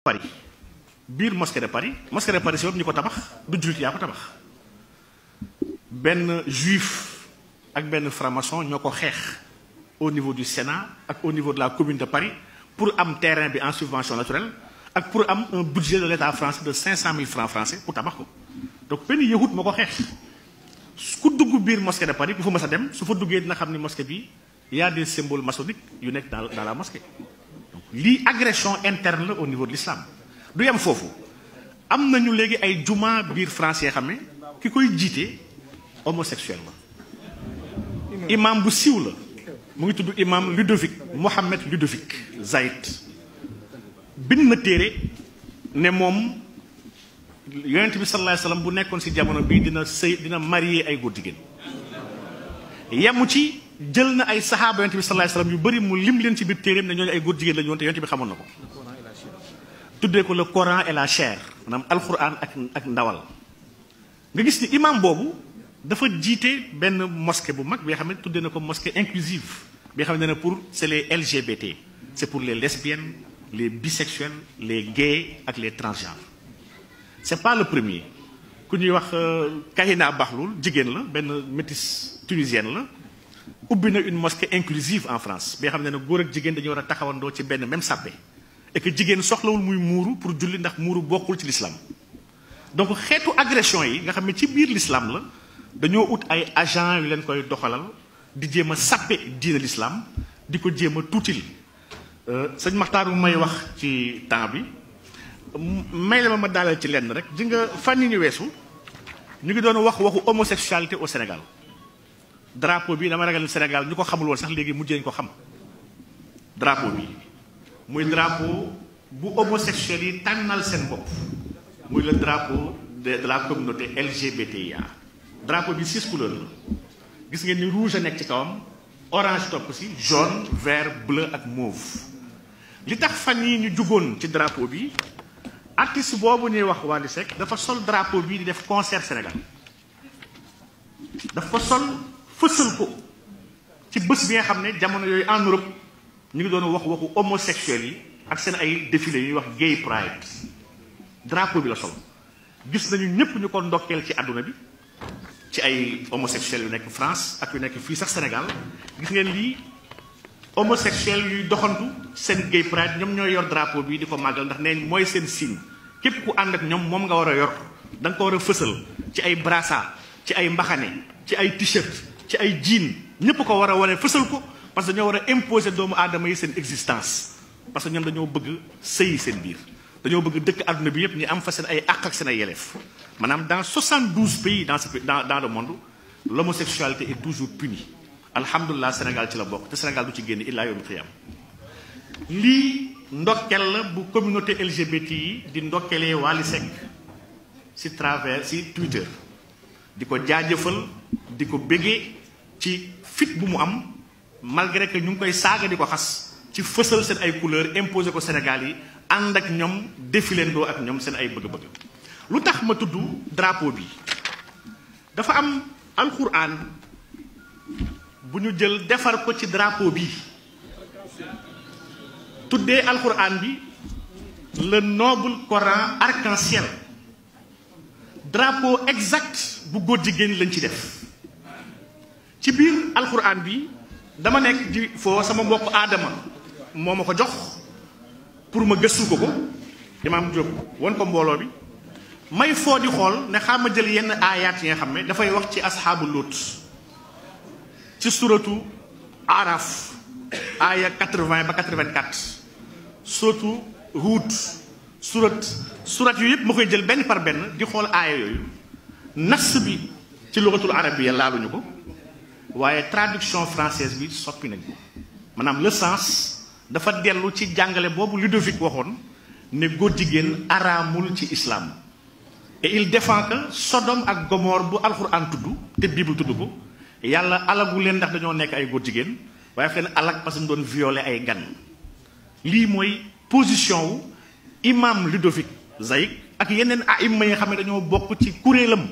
Paris biir mosquée de Paris mosquée de Paris si bopp ñu ko tabax du jullit yaa ko tabax benn juif ak benn franc-maçon ñoo ko xeex au niveau du Sénat ak au niveau de la commune de Paris pour am terrain bi en subvention naturelle ak pour am un budget de l'État français de 500 000 francs français pour tabax ko donc benn yahut moo ko xeex ku dugg biir mosquée de Paris ku fa mës a dem su fa duggee dina xam ni mosquée bi y a des symboles maçonniques yu nekk dans dans la mosquée donc lii agression interne la au niveau de l'islam du yem foofu am nañu léegi ay juma biir français xam ne ki koy jiite homosexuel la imam bu siiw la mu ngi tudd imam Ludovic Mohamed Ludovic Zaïd bind na téere ne moom yonent bi sallallahu alayhi wasallam bu nekkoon ci jamono bii dina sëy dina marié ay góor jigéen yemu ci jël na ay saxaaba yonent bi sallallahu alayhi wasallam yu bëri mu lim leen ci biir téereem ne ñooñu ay góor jigéen la ñu woon te yonent bi xamoon na ko tuddee ko le Coran et la chair maanaam alquran ak ak ndawal nga gis ni imam boobu dafa jiite benn mosquée bu mag bi nga xam ne tuddee na ko mosquée inclusive bi nga xam ne ne pour c'est les LGBT c'est pour les lesbiennes les bisexuels les gays ak les transgenres c'est pas le premier ku ñuy wax Kahina Bahloul jigéen la benn métisse tunisienne la ubbi na une mosquée inclusive en France bi nga xam ne ne góor ak jigéen dañu war a taxawandoo ci benn même sàppe et que jigéen soxlawul muy muuru pour julli ndax muuru bokkul ci l'islam donc xeetu agression yi nga xam ne ci biir l'islam la dañoo ut ay agent yu leen koy doxalal di jéem a sàppe diine l'islam di ko jéem a tuutil sëñ Maxtaar bu may wax ci temps bi may la ma ma daaleel ci lenn rek di nga fan yi ñu weesu ñu ngi doon wax waxu homosexualité au Sénégal drapeau bi dama ragal Sénégal ñu ko xamul woon sax léegi mujjee ñu ko xam drapeau bi muy drapeau bu homosexuels yi tànnal seen bopp muy le drapeau de de la communauté LGBTIA drapeau bi six couleurs la gis ngeen ni rouge a nekk ci kawam orange topp ci jaune vert bleu ak mauve li tax fan yi ñu jugoon ci drapeau bi artiste boobu ñuy wax Wally Seck dafa sol drapeau bii di def concert Sénégal dafa sol fësal ko ci bés bi nga xam ne jamono yooyu en Europe ñu ngi doon wax waxu homosexuels yi ak seen ay défilé yu ñuy wax gay pride drapeau bi la sol gis nañu ñëpp ñu ko ndokkeel ci àdduna bi ci ay homosexuels yu nekk France ak yu nekk fii sax Sénégal gis ngeen lii homosexuels yuy doxantu seen gay pride ñoom ñooy yor drapeau bi di ko màggal ndax nee mooy seen signe képp ku ànd ak ñoom moom nga war a yor da nga ko war a fësal ci ay brassard ci ay mbaxane ci ay t-shirt ci ay jean ñëpp ko war a wane fësal ko parce que dañoo war a imposer doomu aadama yi seen existence parce que ñoom dañoo bëgg sëyi seen biir dañoo bëgg dëkk àdduna bi yépp ñu am fa seen ay àq ak seen ay yelleef maanaam dans 72 pays dans ce dans dans le monde l'homosexualité est toujours punie alhamdulilah Sénégal ci la bokk te Sénégal du ci génn illaa yawmul qiyaama lii ndokkel la bu communauté LGBT yi di ndokkelee Wally Seck ci travers ci Twitter di ko jaajëfal di ko béggee ci fit bu mu am malgré que ñu ngi koy saaga di ko xas ci fësal seen ay couleurs imposé ko Sénégal yi ànd ak ñoom défilandoo ak ñoom seen ay bëgg-bëgg lu tax ma tudd drapeau bi dafa am alxuraan bu ñu jël defar ko ci drapeau bi tuddee alxuraan bi le noble Coran arc-en-ciel drapeau exact bu góor jigéen lañ ci def ci biir alxuraan bi dama nekk di foo sama mbokk aadama moo ma ko jox pour ma gëstu ko ko imaam Diop won ko mbooloo bi may foo di xool ne xam ma jël yenn aayaat yi nga xam ne dafay wax ci asxaabu Lut ci suratu araf aaya 80 ba 84 suratu Huud surat surat yu yëpp ma koy jël benn par benn di xool aaya yooyu nas bi ci lugatul arabiyya laaluñu ko waaye traduction française bi soppi nañ ko maanaam le sens dafa dellu ci jàngale boobu Ludovic waxoon ne góor jigéen araamul ci islam et il défend que Sodome ak Gomorre bu alxuraan tudd te Bible tudd ko yàlla alagu leen ndax dañoo nekk ay góor jigéen waaye fi leen alag parce que ñu doon violer ay gan lii mooy position wu imam Ludovic Zaïk ak yeneen aïma yi nga xam ne dañoo bokk ci kuréelam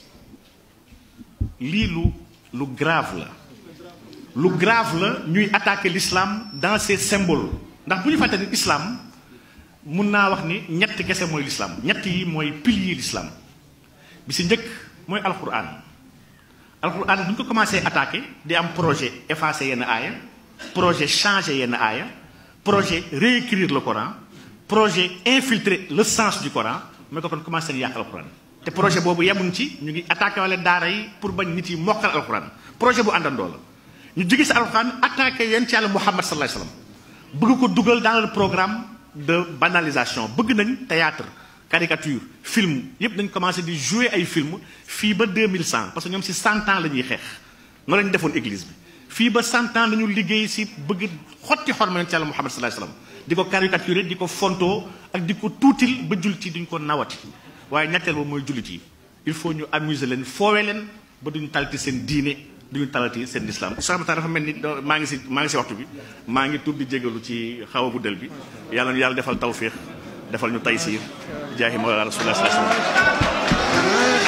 lii lu lu grave la lu grave la ñuy attaquer l'islam dans ses symboles ndax bu ñu fàtte ni islam mun naa wax ni ñett kese mooy l'islam ñett yi mooy pilier l'islam bi si njëkk mooy alquran alquran bu ñu ko commencé attaqué di am projet effacer yenn aaya projet changer yenn aaya projet réécrire le Coran projet infiltrer le sens du Coran mooy ko kon commencé di yàq alquran te projet boobu yemuñ ci ñu ngi attaqué wala daara yi pour bañ nit yi mokkal alquran projet bu àndandoo la ñu jóge si alquran attaqué yéen ci yàlla Muhammad sallallahu alayhi wasallam bëgg ko dugal dans le programme de banalisation bëgg nañ théâtre caricature film yépp dañ commencé di jouer ay film fii ba 2100 parce que ñoom si 100 ans la ñuy xeex noonu la ñu defoon église bi fii ba 100 ans dañu liggéey si bëgg xotti xorma yonent yàlla Muhammad sallallahu alayhi wasallam di ko caricaturer di ko fontoo ak di ko tuutil ba jullit yi duñ ko nawati waaye ñetteel ba mooy jullit yi il faut ñu amuser leen foowe leen ba duñu talati seen diine duñu talati seen islam sax dafa mel ni maa ngi si maa ngi si waxtu bi maa ngi tudd di jégalu ci xaw a guddal bi yàlla yàlla defal tawfiix defal ñu taysiir jaahi mawlana rasulullah sallallahu alayhi wasallam